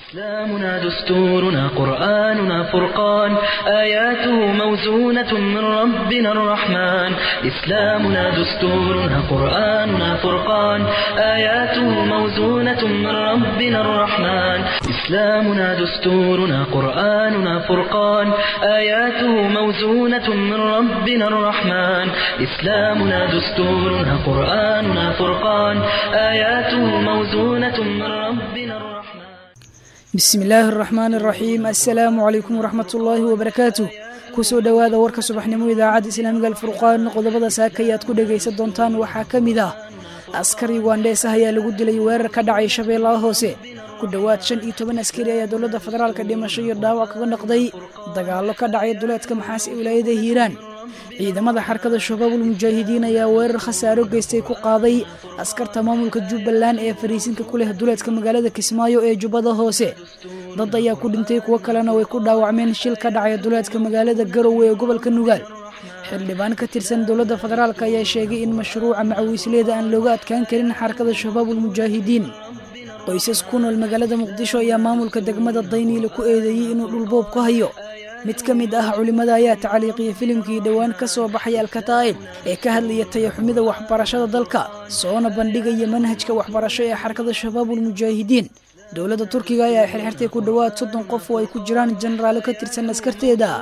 إسلامنا دستورنا قرآننا فرقان آياته موزونة من ربنا الرحمن إسلامنا دستورنا قرآننا فرقان آياته موزونة من ربنا الرحمن إسلامنا دستورنا قرآننا فرقان آياته موزونة من ربنا الرحمن إسلامنا دستورنا قرآننا فرقان آياته موزونة من ربنا الرحمن bismi illaahi araxmaan araxiim assalaamu calaykum waraxmat ullaahi wabarakaatuh kusoo dhowaada warka subaxnimo idaacadda islaamiga alfurqaan qodobada saaka ayaad ku dhegaysan doontaan waxaa ka mid ah askar yugandeesah ayaa lagu dilay weerar ka dhacay shabeellaha hoose ku dhowaad shan iyo toban askari ayaa dowladda federaalka dhimasho iyo dhaawac kaga noqday dagaallo ka dhacay duleedka maxaas ee wilaayada hiiraan ciidamada xarkada shabaabul mujaahidiin ayaa weerar khasaaro geystay ku qaaday askarta maamulka jubbaland ee fariisinka ku leh duleedka magaalada kismaayo ee jubbada hoose dad ayaa ku dhintay kuwo kalena way ku dhaawacmeen shil ka dhacay duleedka magaalada garowe ee gobolka nugaal xildhibaan ka tirsan dowladda federaalk ayaa sheegay in mashruuca macawiisleeda aan looga adkaan karin xarkada shabaabul mujaahidiin qoysas ku nool magaalada muqdisho ayaa maamulka degmada dayniile ku eedeeyey inuu dhulboob ku hayo mid ka mid ah culimmada ayaa tacliiqiyay filimkii dhowaan ka soo baxay alkataa'ib ee ka hadlaya tayaxumida waxbarashada dalka soona bandhigaya manhajka waxbarasho ee xarkada shabaabul mujaahidiin dowladda turkiga ayaa xirxirtay ku dhowaad soddon qof oo ay ku jiraan jenaraalo ka tirsan askarteeda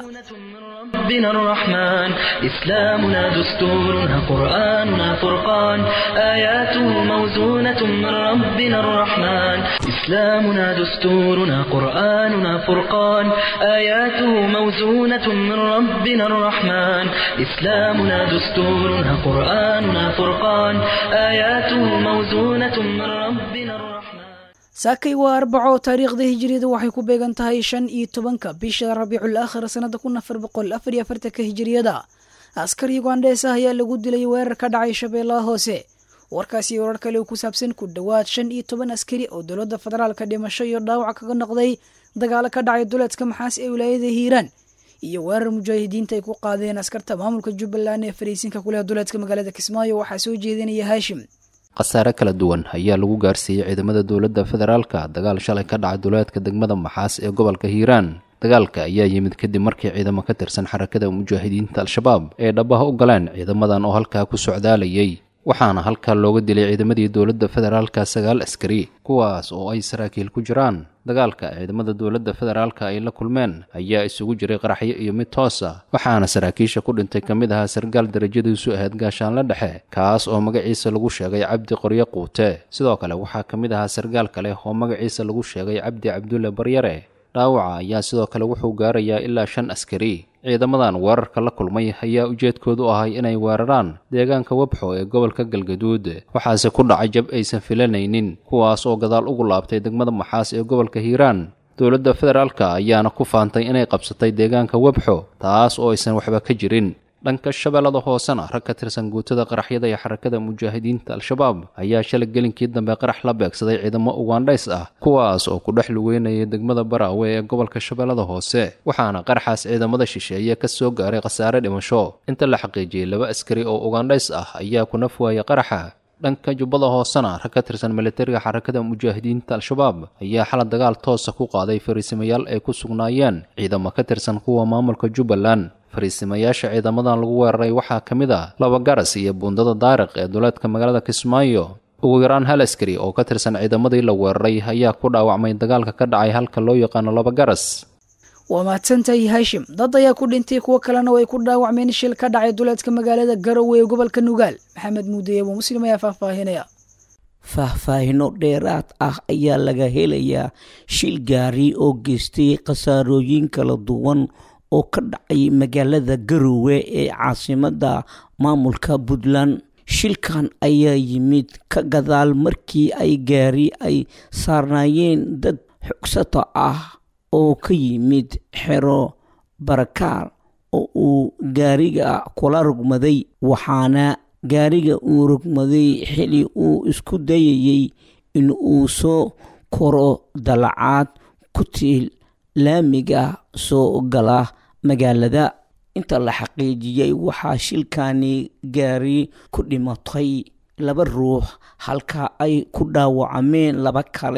ربنا الرحمن إسلامنا دستورنا قرآننا فرقان آياته موزونة من ربنا الرحمن إسلامنا دستورنا قرآننا فرقان آياته موزونة من ربنا الرحمن إسلامنا دستورنا قرآننا فرقان آياته موزونة من ربنا الرحمن saakay waa arbaco taariikhda hijiriyada waxay ku beegan tahay shan iyo tobanka bisha rabiicul aakhir sanada kun afar boqol afar iyo afartanka hijiriyada askar yugandees ah ayaa lagu dilay weerar ka dhacay shabeellaha hoose warkaasi warar kale ku saabsan ku dhowaad shan iyo toban askari oo dowladda federaalka dhimasho iyo dhaawac kaga noqday dagaalo ka dhacay duleedka maxaas ee wilaayada hiiraan iyo weerar mujaahidiinta ay ku qaadeen askarta maamulka jubbaland ee fariisinka kuleh duleedka magaalada kismaayo waxaa soo jeedinaya haashim khasaare kala duwan ayaa lagu gaarsiiyey ciidamada dowladda federaalka dagaal shalay ka dhacay duleedka degmada maxaas ee gobolka hiiraan dagaalka ayaa yimid kadib markii ciidamo ka tirsan xarakada mujaahidiinta al-shabaab ay dhabaha u galeen ciidamadan oo halkaa ku socdaalayay waxaana halkaa looga dilay ciidamadii dowladda federaalka sagaal askari kuwaas oo ay saraakiil ku jiraan dagaalka ciidamada dowladda federaalka ay la kulmeen ayaa isugu jiray qaraxyo iyo mid toos ah waxaana saraakiisha ku dhintay ka mid ahaa sargaal darajadiisu ahayd gaashaanle dhexe kaas oo magaciisa lagu sheegay cabdi qoryo quute sidoo kale waxaa ka mid ahaa sargaal kale oo magaciisa lagu sheegay cabdi cabdulle baryare dhaawaca ayaa sidoo kale wuxuu gaarayaa ilaa shan askari ciidamadan weerarka la kulmay ayaa ujeedkoodu ahay inay weeraraan deegaanka webxo ee gobolka galgaduud waxaase ku dhacay jab aysan filanaynin kuwaas oo gadaal ugu laabtay degmada maxaas ee gobolka hiiraan dowladda federaalka ayaana ku faantay inay qabsatay deegaanka webxo taas oo aysan waxba ka jirin dhanka shabeellada hoosena rag ka tirsan guutada qaraxyada ee xarakada mujaahidiinta al-shabaab ayaa shalay gelinkii dambe qarax la beegsaday ciidamo ugandhays ah kuwaas oo ku dhex lugeynayay degmada baraawe ee gobolka shabeellada hoose waxaana qaraxaas ciidamada shisheeye ka soo gaaray khasaare dhimasho inta la xaqiijiyey laba askari oo ugandhays ah ayaa ku naf waayay qaraxa dhanka jubbada hoosena rag ka tirsan militariga xarakada mujaahidiinta al-shabaab ayaa xalad dagaal toosa ku qaaday fariisimayaal ay ku sugnaayeen ciidamo ka tirsan kuwa maamulka jubbaland fariisimayaasha ciidamadan lagu weeraray waxaa ka mid ah laba garas iyo buundada daariq ee duleedka magaalada kismaayo ugu yaraan hal askari oo ka tirsan ciidamadii la weeraray ayaa ku dhaawacmay dagaalka ka dhacay halka loo yaqaano laba garas waa mahadsantahay haashim dad ayaa ku dhintay kuwo kalena way ku dhaawacmeen shil ka dhacay duleedka magaalada garowe ee gobolka nugaal maxamed muudeeye buu muslim ayaa faahfaahinaya faahfaahino dheeraad ah ayaa laga helayaa shil gaari oo geystay khasaarooyin kala duwan oo ka dhacay magaalada garowe ee caasimada maamulka puntland shilkan ayaa yimid ka gadaal markii ay gaari ay saarnaayeen dad xogsato ah oo ka yimid xero barakaar oo uu gaariga kula rugmaday waxaana gaariga uu rugmaday xili uu isku dayayey in uu soo koro dalacaad ku tiil laamiga soo gala magaalada inta la xaqiijiyey waxaa shilkani gaari ku dhimatay laba ruux halka ay ku dhaawacmeen laba kale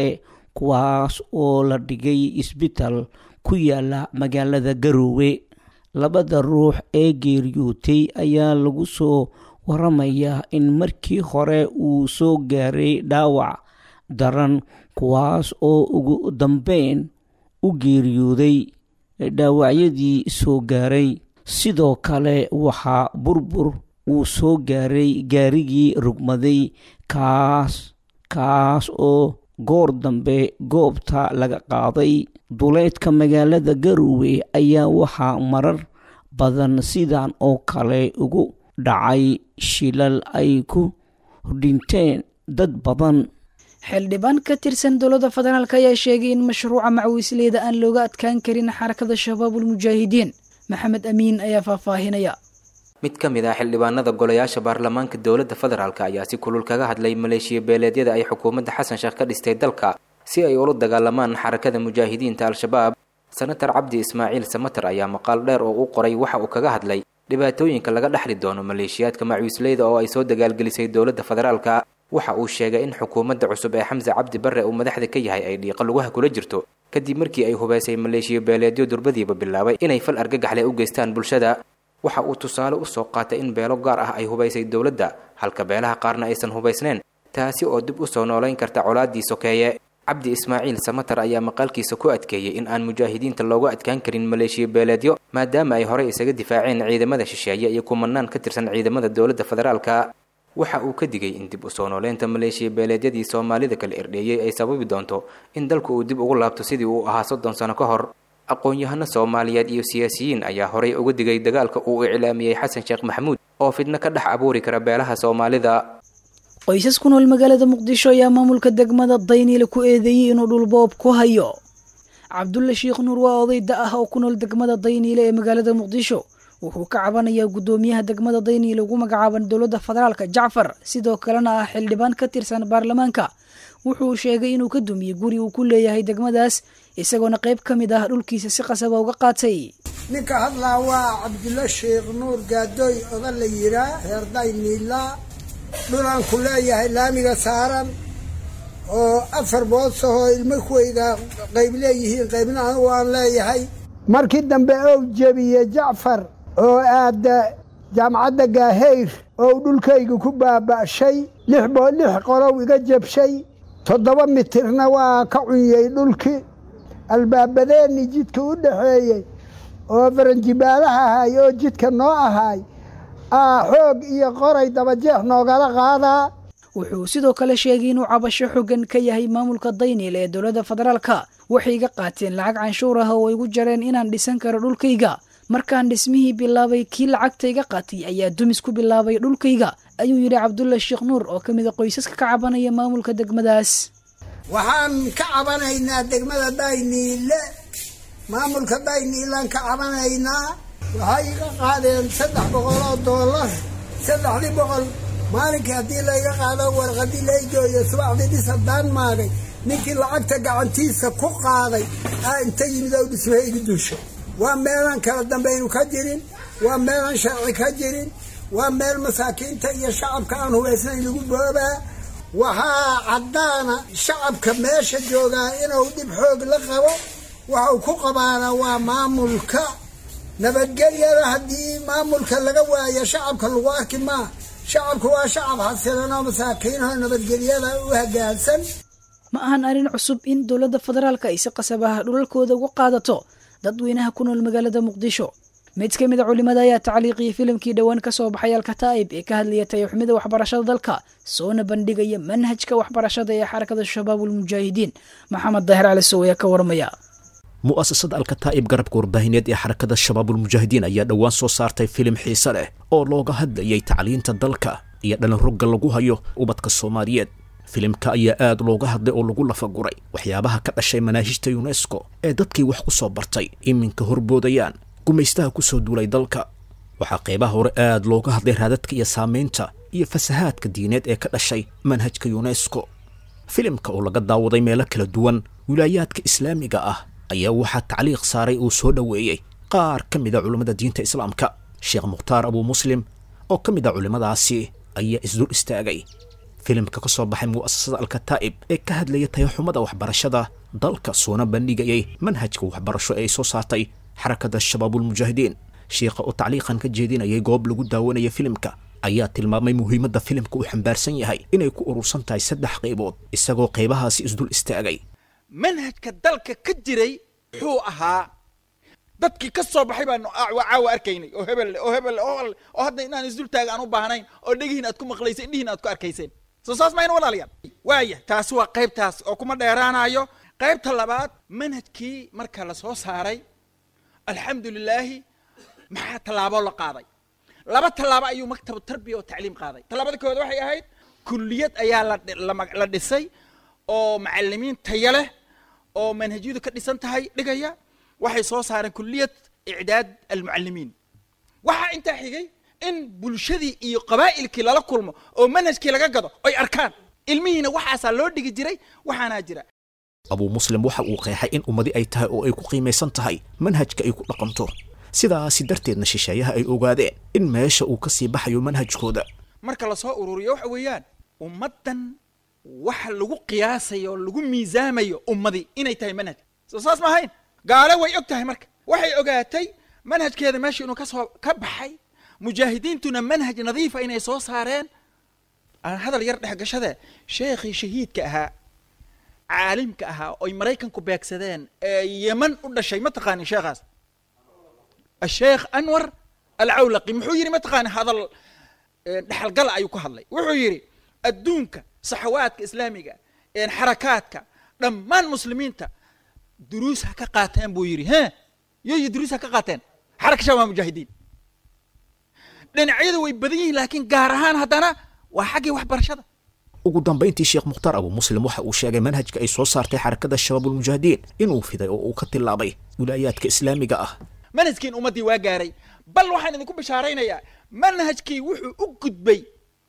kuwaas oo la dhigay isbitaal ku yaala magaalada garoowe labada ruux ee geeriyootay ayaa lagu soo waramayaa in markii hore uu soo gaaray dhaawac daran kuwaas oo ugu dambeyn u geeriyooday dhaawacyadii soo gaaray sidoo kale waxaa burbur uu soo gaaray gaarigii rugmaday kaas kaas oo goor dambe goobta laga qaaday duleedka magaalada garoowe ayaa waxaa marar badan sidan oo kale ugu dhacay shilal ay ku dhinteen dad badan xildhibaan ka tirsan dowladda federaalk ayaa sheegay in mashruuca macawisleyda aan looga adkaan karin xarakada shabaabulmujaahidiin maxamed amiin ayaa faahfaahinaya mid ka mid ah xildhibaanada golayaasha baarlamaanka dowladda federaalk ayaa si kulul kaga hadlay maleeshiya beeleedyada ay xukuumadda xasan sheekh ka dhistay dalka si ay ula dagaalamaan xarakada mujaahidiinta al-shabaab senatar cabdi ismaaciil samater ayaa maqaal dheer oo u qoray waxa uu kaga hadlay dhibaatooyinka laga dhexli doono maleeshiyaadka macawisleyda oo ay soo dagaalgelisay dowladda federaalka waxa uu sheegay in xukuumadda cusub ee xamse cabdi barre uu madaxda ka yahay ay dhiiqa lugaha kula jirto kadib markii ay hubeysay maleeshiya beeleedyo durbadiiba bilaabay inay fal argagaxle u geystaan bulshada waxa uu tusaale usoo qaatay in beelo gaar ah ay hubaysay dowladda halka beelaha qaarna aysan hubaysnayn taasi oo dib usoo noolayn karta colaadii sokeeye cabdi ismaaciil samater ayaa maqaalkiisa ku adkeeyey in aan mujaahidiinta looga adkaan karin maleeshiya beeleedyo maadaama ay horey isaga difaaceen ciidamada shisheeye iyo kumanaan ka tirsan ciidamada dowladda federaalka waxa uu ka digay in dib usoo nooleynta maleeshiya beeleedyadii soomaalida kala erdheeyey ay sababi doonto in dalku uu dib ugu laabto sidii uu ahaa soddon sano ka hor aqoon-yahano soomaaliyeed iyo siyaasiyiin ayaa horey uga digay dagaalka uu iclaamiyey xasan sheekh maxamuud oo fidno ka dhex abuuri kara beelaha soomaalida qoysas ku nool magaalada muqdisho ayaa maamulka degmada dayniile ku eedeeyey inuu dhulboob ku hayo cabdulle sheikh nuur waa oday da ah oo ku nool degmada dayniile ee magaalada muqdisho wuxuu ka cabanayaa guddoomiyaha degmada dayniile ugu magacaaban dowladda federaalka jacfar sidoo kalena ah xildhibaan ka tirsan baarlamaanka wuxuu sheegay inuu ka dumiyey guri uu ku leeyahay degmadaas isagoona qayb ka mid ah dhulkiisa si qasaba uga qaatay ninka hadlaa waa cabdulle sheikh nuur gaadooy oda la yiraa reer dayniila dhulaan ku leeyahay laamiga saaran oo afar boosahoo ilmo kuweyga qayb leeyihiin qaybna anigu aan leeyahay markii dambe ou jebiye jacfar oo aada jaamacadda gaahayr oo dhulkayga ku baaba'shay lix boo lix qolow iga jabshay toddoba mitirna waa ka cunyey dhulkii albaabadeenni jidka u dhaxeeyey oo faranjibaalaha ahay oo jidka noo ahaay aa xoog iyo qoray dabajeex noogala qaadaa wuxuu sidoo kale sheegay inuu cabasho xogan ka yahay maamulka dayniil ee dowladda federaalka waxay iga qaateen lacag canshuur ah oo igu jareen inaan dhisan karo dhulkayga markaan dhismihii bilaabay kii lacagta iga qaatay ayaa dumis ku bilaabay dhulkayga ayuu yidhi cabdulle sheekh nuur oo ka mid a qoysaska ka cabanaya maamulka degmadaas waxaan ka cabanaynaa degmada dayniile maamulka dayniilaan ka cabanaynaa waxay iga qaadeen saddex boqol oo doolar saddexdii boqol maalinkii haddii layga qaado warqadii laygooyo subaxdii dhis haddaan maagay ninkii lacagta gacantiisa ku qaaday aa inta yimid oo dhismaha igu duusho waa meelaan kala dambaynu ka jirin waa meelaan sharci ka jirin waa meel masaakiinta iyo shacabka aan hubaysnayn lagu boobaa waxaa caddaana shacabka meesha joogaa inuu dhib xoog la qabo waxa uu ku qabaana waa maamulka nabadgelyada haddii maamulka laga waayo shacabka lagu arki maa shacabku waa shacab xasilan oo masaakiinoo nabadgelyada u hagaagsan ma ahan arrin cusub in dowladda federaalka ay si qasab ah dhulalkooda uga qaadato dadweynaha ku nool magaalada muqdisho mid ka mid a culimada ayaa tacliiqiyay filimkii dhowaan ka soo baxay alkataa'ib ee ka hadlaya tayaxumida waxbarashada dalka soona bandhigaya manhajka waxbarashada ee xarakada shabaabulmujaahidiin maxamed daahir cali sow ayaa ka warmaya mu'asasada alkataa'ib garabka warbaahineed ee xarakada shabaabulmujaahidiin ayaa dhowaan soo saartay filim xiise leh oo looga hadlayay tacliinta dalka iyo dhalinrogga lagu hayo ubadka soomaaliyeed filimka ayaa aad looga hadlay oo lagu lafaguray waxyaabaha ka dhashay manaahijta yunesko ee dadkii wax ku soo bartay iminka horboodayaan gumaystaha ku soo duulay dalka waxaa qaybaha hore aad looga hadlay raadadka iyo saamaynta iyo fasahaadka diineed ee ka dhashay manhajka yunesko filimka oo laga daawaday meelo kala duwan wilaayaadka islaamiga ah ayaa waxaa tacliiq saaray uu soo dhoweeyey qaar ka mid a culimmada diinta islaamka sheekh mukhtaar abuu muslim oo ka mid a culimmadaasi ayaa isdul istaagay filimka ka soo baxay mu'asasada alkataa'ib ee ka hadlaya tayaxumada waxbarashada dalka soona bandhigayay manhajka waxbarasho ee ay soo saartay xarakada shabaabulmujaahidiin shiikha oo tacliiqan ka jeedinayay goob lagu daawanaya filimka ayaa tilmaamay muhiimadda filimka uu xambaarsan yahay inay ku urursan tahay saddex qaybood isagoo qaybahaasi isdul istaagay manhajka dalka ka jiray wuxuu ahaa dadkii ka soo baxay baanu caawa arkaynay oo hebel oo hebel oo hadda inaan isdultaaga aan u baahnayn oo dhegihiin aad ku maqlayseen indhihiin aad ku arkayseen soo saas mayna walaalayaal waaya taasi waa qaybtaas oo kuma dheeraanayo qaybta labaad manhajkii marka la soo saaray alxamdu lilaahi maxaa tallaabo la qaaday laba tallaabo ayuu maktabu tarbiya oo tacliim qaaday tallaabada kowaad waxay ahayd kulliyad ayaa la dhisay oo macalimiin taya leh oo manhajyadu ka dhisan tahay dhigaya waxay soo saareen kulliyad icdaad almucalimiin waxaa intaa xigay in bulshadii iyo qabaa'ilkii lala kulmo oo manhajkii laga gado oy arkaan ilmihiina waxaasaa loo dhigi jiray waxaanaa jira abuu muslim waxa uu qeexay in ummadi ay tahay oo ay ku qiimaysan tahay manhajka ay ku dhaqanto sidaasi darteedna shisheeyaha ay ogaadeen in meesha uu ka sii baxayo manhajkooda marka lasoo ururiyo waxa weeyaan ummaddan waxa lagu qiyaasayo oo lagu miisaamayo ummadii inay tahay manhaj soo saas ma ahayn gaale way og tahay marka waxay ogaatay manhajkeeda meesha inuu kasoo ka baxay mujaahidiintuna manhaj nadiifa inay soo saareen aan hadal yar dhexgashade sheekhii shahiidka ahaa caalimka ahaa oy maraykanku beegsadeen ee yeman u dhashay ma taqaanin sheekhaas asheekh anwar alcawlaqi muxuu yidhi ma taqaanin hadal dhexalgala ayuu ka hadlay wuxuu yidhi adduunka saxawaadka islaamiga xarakaadka dhammaan muslimiinta duruus ha ka qaateen buu yidhi he yoyo duruus ha ka qaateen xaraka shabaab mujaahidiin dhinacyada way badan yihiin laakiin gaar ahaan haddana waa xaggii waxbarashada ugu dambayntii sheekh mukhtaar abu muslim waxa uu sheegay manhajka ay soo saartay xarakada shabaabulmujaahidiin inuu fiday oo uu ka tilaabay wilaayaadka islaamiga ah manhajkiin ummaddii waa gaaray bal waxaan idinku bishaaraynayaa manhajkii wuxuu u gudbay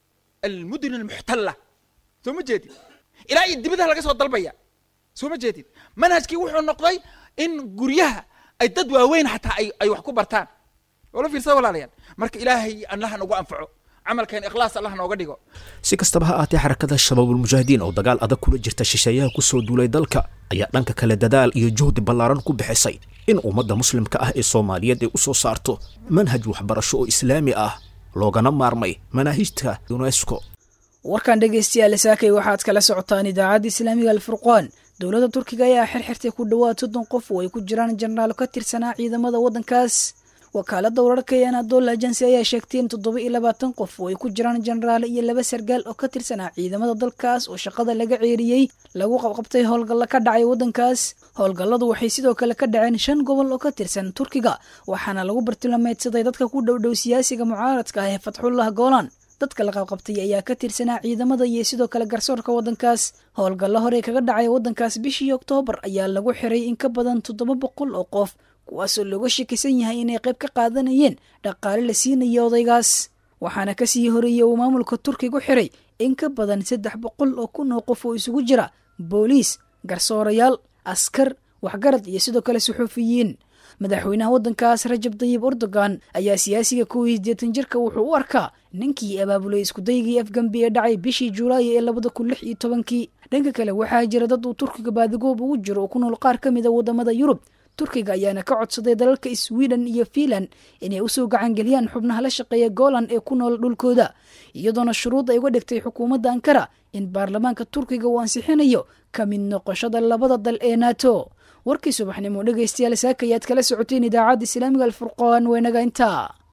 almudun almuxtalla soo ma jeedid ilaa iyo dibadaha laga soo dalbaya soo ma jeedid manhajkii wuxuu noqday in guryaha ay dad waaweyn xataa ay ay wax ku bartaan wala fiirsada walaalayaal marka ilaahay allaha nagu anfaco camalkeen ikhlaas allah nooga dhigo si kastaba ha aatee xarakada shabaabulmujaahidiin oo dagaal adag kula jirta shisheeyaha ku soo duulay dalka ayaa dhanka kale dadaal iyo juhdi ballaaran ku bixisay in ummadda muslimka ah ee soomaaliyeed ay u soo saarto manhaj waxbarasho oo islaami ah loogana maarmay manaahijta unesco warkan dhegaystayaal saakay waxaad kala socotaan idaacadda islaamiga alfurqaan dowladda turkiga ayaa xirxirtay ku dhowaad soddon qof oo ay ku jiraan jenaraalo ka tirsanaa ciidamada waddankaas wakaaladda wararka ee anadol agency ayaa sheegtay in toddoba iyo labaatan qof oo ay ku jiraan jenaraalo iyo laba sargaal oo ka tirsanaa ciidamada dalkaas oo shaqada laga ceeriyey lagu qabqabtay howlgalla ka dhacay waddankaas howlgalladu waxay sidoo kale ka dhaceen shan gobol oo ka tirsan turkiga waxaana lagu bartilmaameedsaday dadka ku dhowdhow siyaasiga mucaaradka ah ee fatxullah goolan dadka la qabqabtay ayaa ka tirsanaa ciidamada iyo sidoo kale garsoorka waddankaas howlgallo hore kaga dhacay waddankaas bishii oktoobar ayaa lagu xiray in ka badan toddoba boqol oo qof kuwaasoo looga shakisan yahay inay qayb ka qaadanayeen dhaqaale la siinaya odaygaas waxaana kasii horeeyey uu maamulka turkigu xiray in ka badan saddex boqol oo kun oo qof oo isugu jira booliis garsoorayaal askar waxgarad iyo sidoo kale suxuufiyiin madaxweynaha waddankaas rajab dayib erdogan ayaa siyaasiga kow iyo sideetan jirka wuxuu u arkaa ninkii abaabulay iskudaygii afgambi ee dhacay bishii julaay ee labada kun lix iyo tobankii dhanka kale waxaa jira dad uu turkiga baadigoob ugu jiro oo ku nool qaar ka mid a wadamada yurub turkiga ayaana ka codsaday dalalka sweden iyo fiinland inay usoo gacangeliyaan xubnaha la shaqeeya golan ee ku nool dhulkooda iyadoona shuruud ay uga dhigtay xukuumadda ankara in baarlamaanka turkiga uu ansixinayo ka mid noqoshada labada dal ee nato warkii subaxnimo dhegaystayaal saaka ayaad kala socoteen idaacadda islaamiga alfurqaan weenaga intaa